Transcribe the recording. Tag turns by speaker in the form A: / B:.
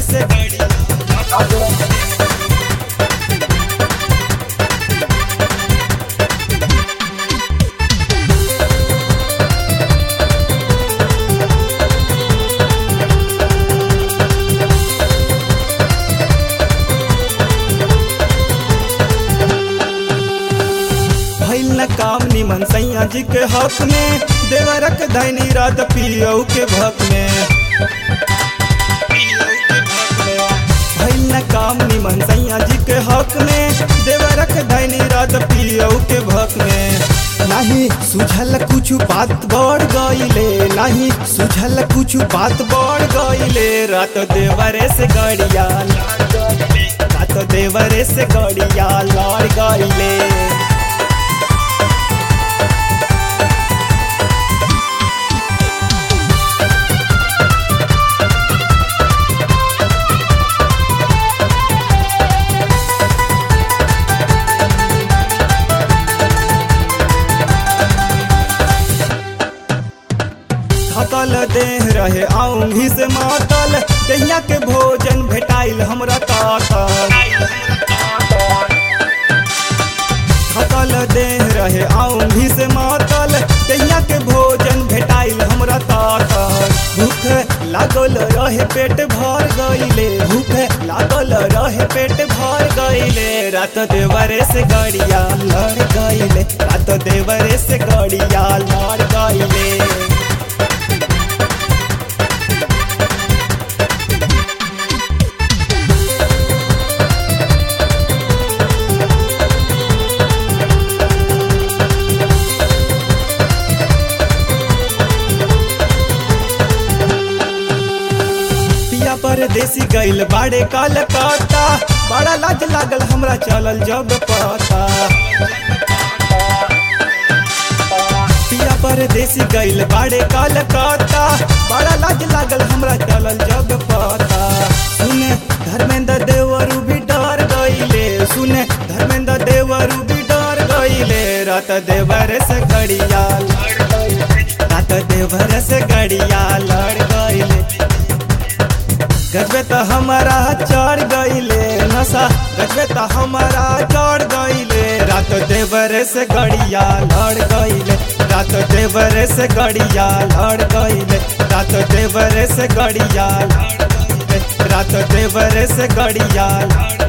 A: से गड़िया भइल न काम निमन सैया जी के हक में देवरक दैनी रात पियऊ के भक में भइल न काम निमन सैया जी के हक में देवरक दैनी रात पियऊ के भक में नाही सुझल कुछ बात बढ़ गईले नाही सुझल कुछ बात बढ़ गईले रात देवरे से गड़िया रात देवरे से गड़िया लड़ गईले थकल देह रहे आऊंगी से मातल दहिया के भोजन भेटाइल हमरा ताकल थकल देह रहे आऊंगी से मातल दहिया के भोजन भेटाइल हमरा ताकल भूख लागल रहे पेट भर गईले भूख लागल रहे पेट भर गईले रात देवरे से गड़िया लड़ गईले रात देवरे से गड़िया लड़ गईले पिया परदेसी गइल बाड़े कलकत्ता बड़ा लाज लागल हमरा चलल जब पता पिया परदेसी गइल बाड़े कलकत्ता बड़ा लाज लागल हमरा चलल जब पता सुने धर्मेंद्र देवरू भी डर गइले सुने धर्मेंद्र देवरू भी डर गइले रात देवर से गड़िया रात देवर से गड़िया लड़ गइले गजबे तो हमारा चढ़ गईले नशा गजबे तो हमारा चढ़ गईले रात देवर से गड़िया लड़ गईले रात देवर से गड़िया लड़ गईले रात देवर से गड़िया लड़ गईले रात देवर से गड़िया लड़